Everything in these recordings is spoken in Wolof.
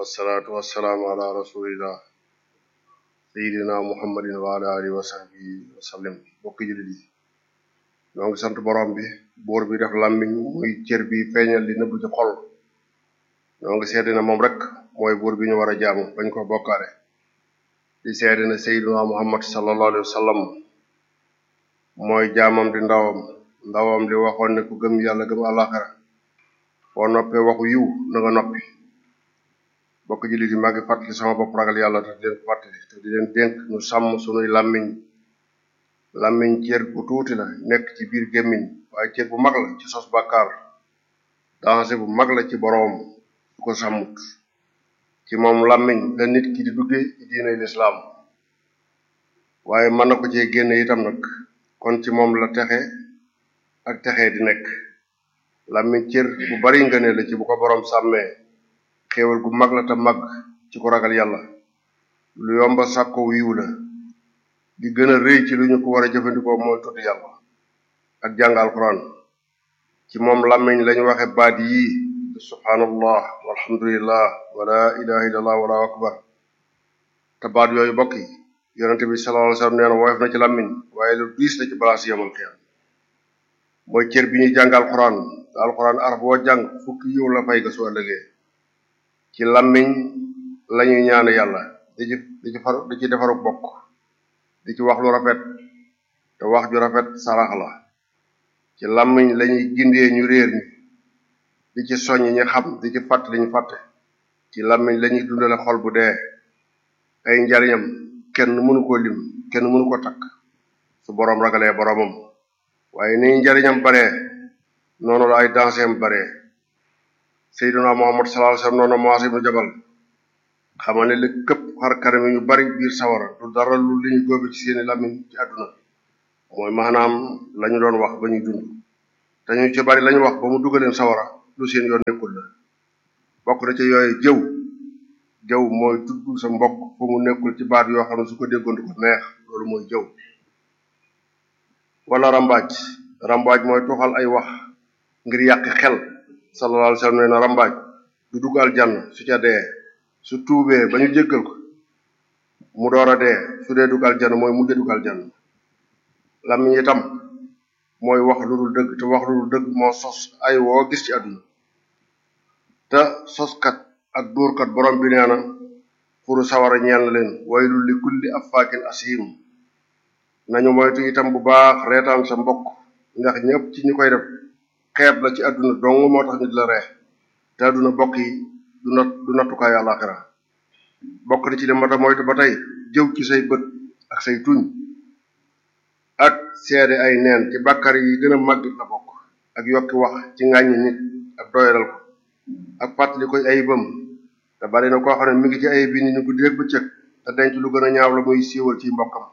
wasalaatu wasalaamu ala rasulillah sayidina muhammadin wa ala alihi wa sahbihi wa sallim bokki jullit yi ñoo ngi sant borom bi buur bi def làmmiñ muy cër bi feeñal li nëbb ci xol ñoo ngi seede na moom rek mooy buur bi ñu war a jaamu bañ ko bokkaale di seede na sayidina muhammad sallallahu alayhi wa sallam mooy jaamam di ndawam ndawam li waxoon ne ku gëm yàlla gëm àllaaxira boo noppee waxu yiw na nga noppi bokk jullit yi maa ngi fàttali sama bopp ragal yàlla te di leen ko fàttali te di leen dénk ñu sàmm sunuy làmmiñ làmmiñ cër bu tuuti la nekk ci biir gémmiñ waaye cër bu mag la ci sos bàkkaar danger bu mag la ci boroom su ko sàmmut ci moom làmmiñ la nit ki di duggee ci diinay lislaam waaye mën na ko cee génne itam nag kon ci moom la texe ak texe di nekk làmmiñ cër bu bari ngëne la ci bu ko boroom sàmmee xéewal gu mag la te mag ci ko ragal yàlla lu yomba sàkko wiiw la di gën a rëy ci lu ñu ko war a jëfandikoo mooy tudd yàlla ak jàng alquran ci moom làmmiñ lañu waxe baat yii subhanallah walhamdulillah wala ilaha illallah wala akbar te baat yooyu bokk yi yonente bi sallallahu alayhi wasallam nee na woyof na ci làmmiñ waaye lu diis la ci balaas yamal xiyam mooy cër bi ñuy jàng alquran te alquran araf boo jàng fukki yiw la fay ga su ëllëgee ci làmmiñ lañuy ñaan yàlla di ci di ci far di ci defaru bokk di ci wax lu rafet te wax ju rafet sarax la ci làmmiñ lañuy gindee ñu réer ñi di ci soññ ñi xam di ci fàtt li ñu fàtte ci làmmiñ lañuy dundale xol bu dee ay njariñam kenn mënu ko lim kenn mënu ko takk su boroom ragalee boroomam waaye ni njariñam baree noonu la ay danseem baree Seydina Muhammad sallallahu alayhi wasallam noonu Muaz ibn Jabal xamal ne li këpp xar kanam yu bari biir sawara du dara lu li ñu góobe ci seeni làmmiñ ci àdduna mooy maanaam lañu doon wax ba ñuy dund te ñu ci bari lañu wax ba mu dugaleen sawara lu seen yoon nekkul la bokk na ci yooyu jëw jëw mooy tudd sa mbokk fu mu nekkul ci baat yoo xam ne su ko déggoon du ko neex loolu mooy jëw wala rambaaj rambaaj mooy tuxal ay wax ngir yàq xel sallallahu alayhi wasallam nee na rambaaj du dugg aljanna su ca dee su tuubee ba ñu jéggal ko mu door a dee su dee dugg aljanna mooy mujj dugg aljanna làmmiñ itam mooy wax lu dul dëgg te wax lu dul dëgg moo sos ay woo gis ci àdduna te soskat ak dóorkat borom bi nee na furu sawara ñeel na leen waylul li kulli affaakin asiim nañu moytu itam bu baax reetaan sa mbokk ndax ñëpp ci ñi koy def xeeb la ci àdduna dong moo tax ñu di la ree te àdduna bokk yi du nat du nattukaayu àllaaxira bokk na ci li mata moytu ba tey jëw ci say bët ak say tuñ ak seede ay neen ci bàkkar yi gën a màgg la bokk ak yokki wax ci ŋàññi nit ak doyalal ko ak fàttali koy ayibam te bari na koo xam ne mi ngi ci ayib bi ni ñu guddi rek bëccëg te denc lu gën a ñaaw la muy siiwal ci mbokkam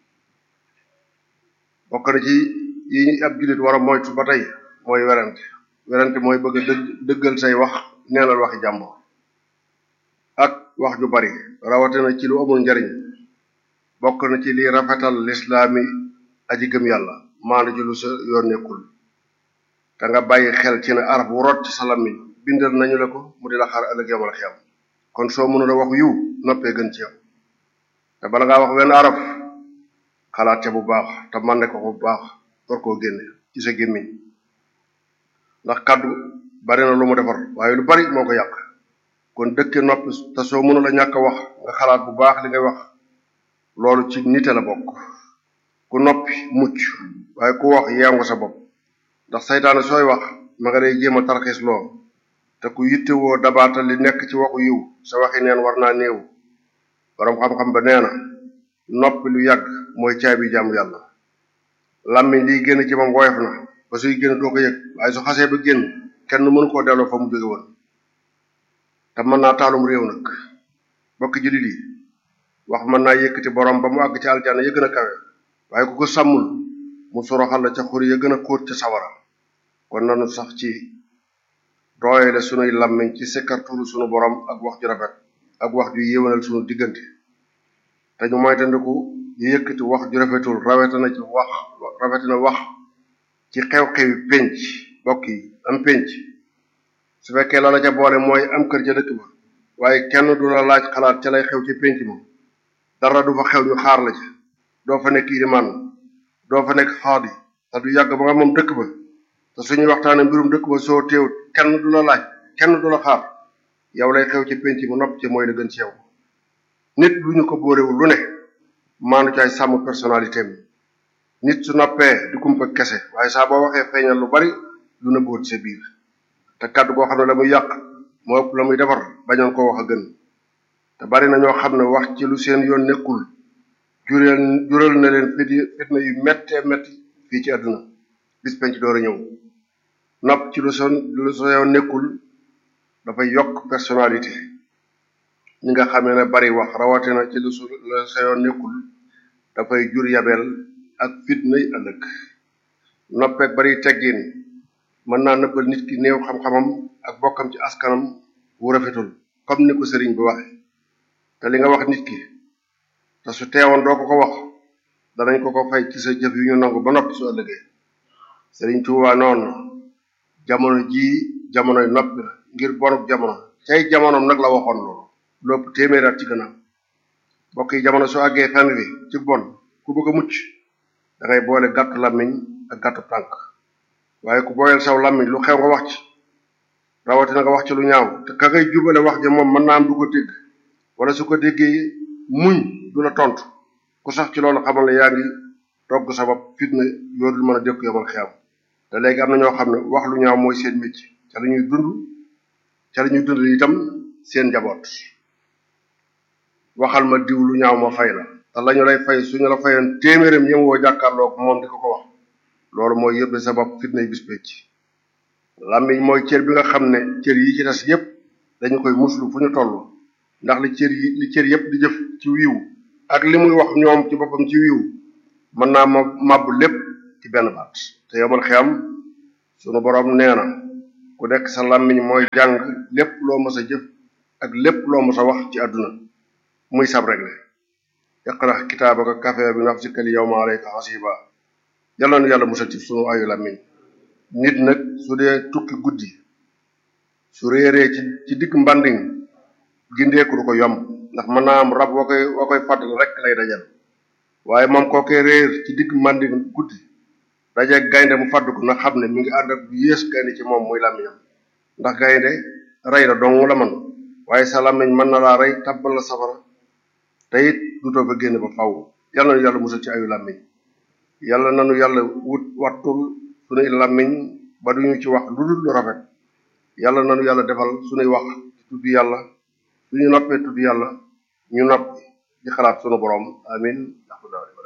bokk na ci yi ab jullit war a moytu ba tey mooy werante werante mooy bëgg a dëgg dëggal say wax neenal waxi jàmbur ak wax ju bari rawatina ci lu amul njariñ bokk na ci li rafetal lislaami aji gëm yàlla maandu ci lu sa yoon nekkul te nga bàyyi xel ci ne araf wu rot ci sa làmmiñ bindal nañu la ko mu di la xaar ëllëg yamal xiyam kon soo mënula wax yiw noppee gën ci yow te bala ngaa wax wenn araf xalaat ca bu baax te man ne ko bu baax door koo génne ci sa gémmiñ ndax kàddu bari na lu mu defar waaye lu bari moo ko yàq kon dëkke noppi te soo mënul a ñàkk a wax nga xalaat bu baax li ngay wax loolu ci nite la bokk ku noppi mucc waaye ku wax yeewu sa bopp ndax saytaane sooy wax ma nga lay jéem a tarxiis loo te ku yittewoo dabaatal li nekk ci waxu yiw sa waxi neen war naa néew boroom xam-xam ba nee na noppi lu yàgg mooy caabi jàmm yàlla làmmiñ liy génn ci moom woyof na ba suy génn doo ko yëg waaye su xasee ba génn kenn mënu koo delloo fa mu jóge woon te mën naa taalum réew nag bokki jullit yi wax mën naa yëkkati borom ba mu àgg ci aljana ya gën a kawe waaye ku ko sàmmul mu soroxal la ca xuri ya gën a xóot ca sawara kon nanu sax ci dooyale sunuy làmmiñ ci sikkartulu sunu borom ak wax ju rafet ak wax ju yéwénal sunu diggante te ñu moytandiku di yëkkati wax ju rafetul rawetina ci wax rawetina wax ci xew-xewi penc bokk yi am penc su fekkee loola ca boole mooy am kër ca dëkk ba waaye kenn du la laaj xalaat ca lay xew ci pénc ma dara du fa xew ñu xaar la ca doo fa nekk ilimaan doo fa nekk xaadi te du yàgg ba nga moom dëkk ba te suñuy waxtaane mbirum dëkk ba soo teewut kenn du la laaj kenn du la xaar yow lay xew ci pénc ma nopp ci mooy la gën ci yow nit lu ñu ko bóorewul lu ne maanu caay sàmm personnalité mi nit su noppee di kumpa kese waaye saa boo waxee feeñal lu bari lu na bóot sa biir te kàddu goo xam ne la muy yàq moo ëpp la muy defar bañoon ko wax a gën te bari na ñoo xam ne wax ci lu seen yoon nekkul jureel jural na leen fit fitna yu méttee métti fii ci àdduna bis penc door a ñëw nopp ci lu son lu sa yoon nekkul dafay yokk personnalité ñi nga xamee ne bari wax rawatina ci lu su lu sa yoon nekkul dafay jur yabeel ak fitnay ëllëg noppeek bari teggin mën naa nëbbal nit ki néew xam-xamam ak bokkam ci askanam wu rafetul comme ni ko sëriñ bi waxe te li nga wax nit ki te su teewoon doo ko ko wax danañ ko ko fay ci sa jëf yu ñu nangu ba noppi su ëllëgee sëriñ Tuubaa noonu jamono jii jamonoy noppi la ngir bonuk jamono cay jamonoom nag la waxoon loolu lopp téeméer at ci gannaaw mbokk yi jamono su àggee fenn bi ci bon ku bëgg a mucc da ngay boole gàttu làmmiñ ak gàttu tànk waaye ku booyal saw làmmiñ lu xew nga wax ci rawatina nga wax ci lu ñaaw te ka ngay jubale wax ja moom mën naa am du ko dégg wala su ko déggee muñ du la tontu ku sax ci loolu xamal ne yaa ngi togg sabab fitna yoo dul mën a dékku yomal xiyam te léegi am na ñoo xam ne wax lu ñaaw mooy seen métier ca la ñuy dund ca la ñuy dund itam seen njaboot waxal ma diw lu ñaaw ma fay la te lañu lay fay suñu la fayoon téeméeram yëm woo jàkkaarloog moom di ko ko wax loolu mooy yóbbe sabab fitna yi bis pécc làmmiñ mooy cër bi nga xam ne cër yi ci des yépp dañu koy muslu fu ñu toll ndax li cër yi li cër yépp di jëf ci wiiw ak li muy wax ñoom ci boppam ci wiiw mën naa ma màbbu lépp ci benn baat te yomal xiyam sunu boroom nee na ku nekk sa làmmiñ mooy jàng lépp loo mës a jëf ak lépp loo mës a wax ci àdduna muy sab regle iqra kitaabaka kafe bi nafsika al yawma alayka hasiba yàlla na yàlla musal ci sunu ayu làmmiñ nit nag su dee tukki guddi su réeree ci ci digg mbanding gindeeku du ko yomb ndax mën naa am rab wa koy wa koy fàddal rek lay dajal waaye moom kookee réer ci digg mbanding guddi daje gaynde mu fàdd ko na xam ne mi ngi ànd ak bu yées gaynde ci moom muy làmmiñam ndax gaynde rey la dong la man waaye sa làmmiñ mën na laa rey tabbal la safara te it dutoo fa génn ba faw yàlla na yàlla musal ci ayu làmmiñ yàlla nanu yàlla wut wattul sunuy làmmiñ ba duñu ci wax lu dul lu rafet yàlla nanu yàlla defal sunuy wax tudd yàlla suñu noppee tudd yàlla ñu noppi di xalaat sunu borom amin